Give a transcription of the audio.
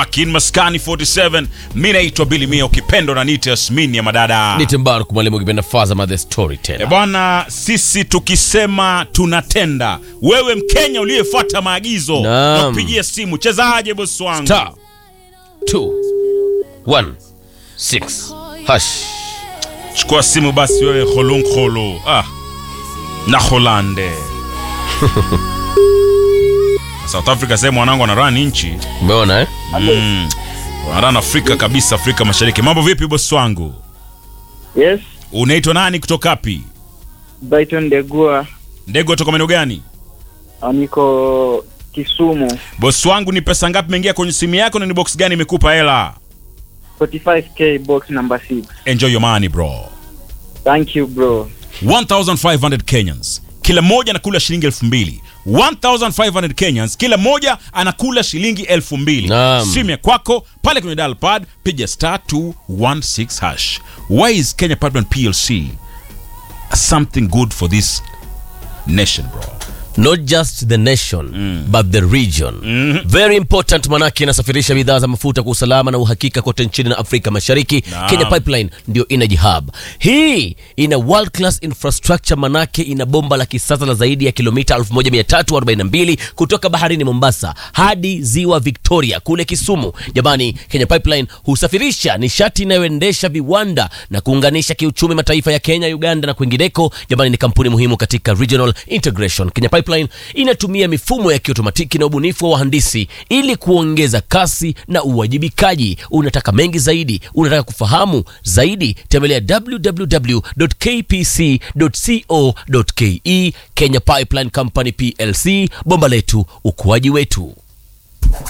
Akin Maskani 47 mi naitwa Billy Mia ukipendo na nite Yasmini ya madada Nite Mbaruk mwalimu ukipenda Fazama the E storyteller. bwana, sisi tukisema tunatenda. Wewe Mkenya uliyefuata maagizo Naam. na kupigia simu, chezaje bosi wangu? Star 2 1 6 hash. Chukua simu basi wewe Kholunkkholu. Ah. Na Holande. South Africa sehemu wanangu wanarun nchi. Umeona eh? Mm. Wanarun Afrika kabisa, Afrika Mashariki. Mambo vipi bosi wangu? Yes, Unaitwa nani kutoka wapi? Brighton Degua, Ndege kutoka maeneo gani? ah, niko Kisumu. Bosi wangu ni pesa ngapi imeingia kwenye simu yako na ni box gani imekupa hela? 45k box number 6. Enjoy your money bro. Thank you bro. 1500 Kenyans. Kila mmoja anakula shilingi elfu mbili. 1500 Kenyans, kila mmoja anakula shilingi elfu mbili. Naam. Simu ya kwako pale kwenye dial pad, piga star 216 hash. Why is Kenya Pipeline PLC something good for this nation bro? Not just the nation but the region. Very important manake inasafirisha bidhaa za mafuta kwa usalama na uhakika kote nchini na Afrika Mashariki. Naam. Kenya Pipeline ndio energy hub. Hii ina world class infrastructure manake ina bomba la kisasa la zaidi ya kilomita 1342 kutoka baharini Mombasa hadi ziwa Victoria kule Kisumu. Jamani, Kenya Pipeline husafirisha nishati inayoendesha viwanda na kuunganisha kiuchumi mataifa ya Kenya, Uganda na kwingineko. Jamani, ni kampuni muhimu katika regional integration. Kenya Pipeline inatumia mifumo ya kiotomatiki na ubunifu wa wahandisi ili kuongeza kasi na uwajibikaji. Unataka mengi zaidi, unataka kufahamu zaidi, tembelea www.kpc.co.ke. Kenya Pipeline Company PLC, bomba letu, ukuaji wetu.